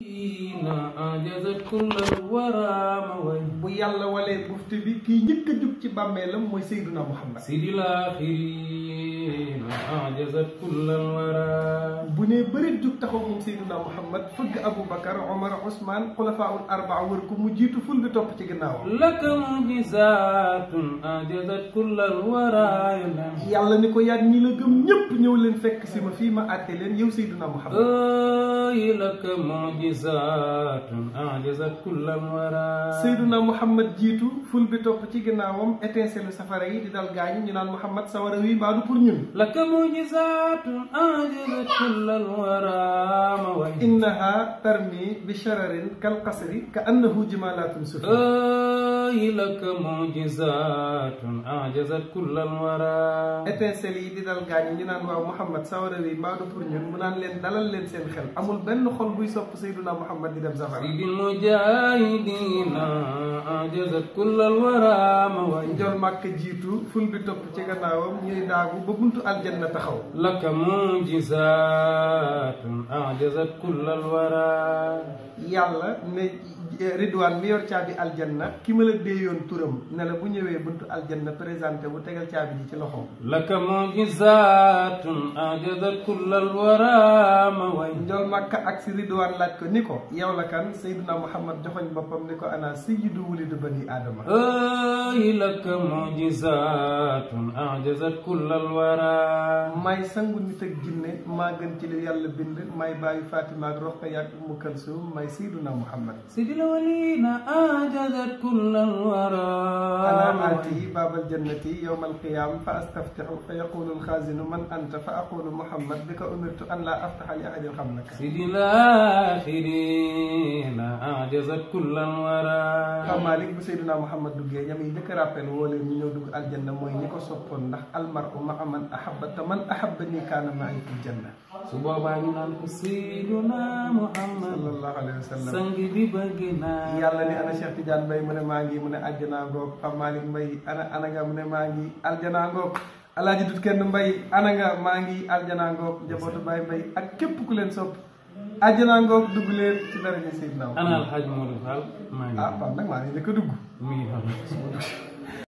أعجزت كل الورى موي bu yàlla walee bufte bi kii njëkk a jug ci bàmmeelam mooy Seyduna Muhammad سيد الآخرين أعجزت كل الورى bu ne bërit jug taxaw moom Seyduna Muhammad fëgg Aboubacar Omar Ousmane xulafaul arbaa wër ko mu jiitu ful bi topp ci ginnaawam لك معجزات أعجزت كل الورى ينام yàlla ni ko yaag ñi la gëm ñépp ñëw leen fekk si ma fii ma àtte leen yow Seyduna Muhammad أي لك معجزات أعجزت كل الورى Seyduna Muhammad jiitu ful bi topp ci ginnaawam étincelle safara yi di dal gaañu ñu naan Muhammad sawara wi mbaadu pour ñun لك معجزات أعجزت كل الورى موي innaha tarmi bi shararin kal qasri ka annahu jimalatun sufur أي لك معجزات أعجزت كل الورى étincelle yi di dal gaañu ñu naan waaw Muhammad sawara wi mbaadu pour ñun mu naan leen dalal leen seen xel amul benn xol buy sopp Seyduna Muhammad di dem safara سيد المجاهدين أعجزت كل الورى موي njol màkk jiitu ful bi topp ci gannaawam ñuy daagu ba buntu aljanna taxaw لك معجزات أعجزت كل الورى yàlla ne ridwaan mi yor caabi aljanna ki ma la déeyoon turam ne la bu ñëwee buntu aljanna présenté bu tegal caabi ji ci loxoom لك معجزات أعجزت كل الورى موي njol màkka ak si ridwaan laaj ko ni ko yow la kan Seydina Muhammad joxoñ boppam ni ko ana sayyidu wulidu bani aadama أي لك معجزات أعجزت كل الورى may sangu nit ak jinne maa gën ci li yàlla bind may bàyyi Fatima ak Roqaya ak Umu Kalsum may Seydina Muhammad سيد الأولين أعجزت كل الورى أنا آتي باب الجنة يوم القيامة فأستفتح فيقول الخازن من أنت فأقول محمد بك أمرت أن لا أفتح لأحد قبلك سيد الآخرين أعجزت كل الورى Pape Malick bu Seydina Muhammad duggee ñam yi njëkk a rappel woo leen ñu ñëw dugg aljanna mooy ñi ko soppoon ndax almaru ma man ahabba te man ahabba nii kaana ma'i fil janna su boobaa ñu naan ko Seydina Muhammad sallallahu alayhi wa sallam sang bi bëgg naa yàlla ni ana Cheikh Tidiane Mbaye mu ne maa ngi mu ne àjjanaa ngoog Pape Malick Mbaye ana ana nga mu ne maa ngi aljanaa ngoog alaaji dut kenn Mbaye ana nga maa ngi aljanaa ngoog njabootu Baye Mbaye ak képp ku leen sopp aljanaa ngoog dugg leen ci daraja Seydina ana alxaaj Modou Fall maa ngi ah Pape nag maa ngi njëkk a dugg mi ngi xam